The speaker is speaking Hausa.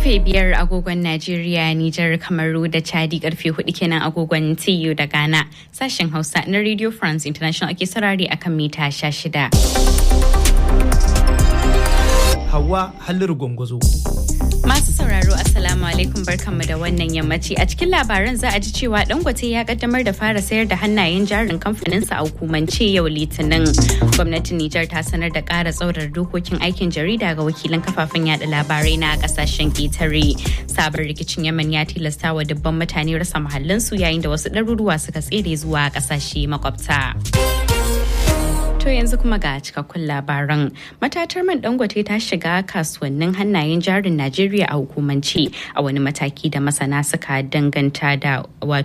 Karfe biyar agogon Najeriya, Nijar, Kamaru da Chadi karfe hudu kenan agogon TU da Ghana. Sashen Hausa na Radio France International ake sarari akan mita shida. Hawa Halliru Gwangwazo. Masu sauraro Assalamu alaikum barkanmu da wannan yammaci a cikin labaran za a ji cewa Dangote ya kaddamar da fara sayar da hannayen jarin kamfaninsa a hukumance yau Litinin. Gwamnatin Nijar ta sanar da ƙara tsaurar dokokin aikin jarida ga wakilan kafafen yada labarai na kasashen ƙetare. Sabon rikicin Yemen ya tilasta wa dubban mutane rasa mahallinsu yayin da wasu ɗaruruwa suka tsere zuwa ƙasashe makwabta. To yanzu kuma ga cikakkun labaran. Matatar man dangote ta shiga kasuwannin hannayen jarin Najeriya a hukumance a wani mataki da masana suka danganta da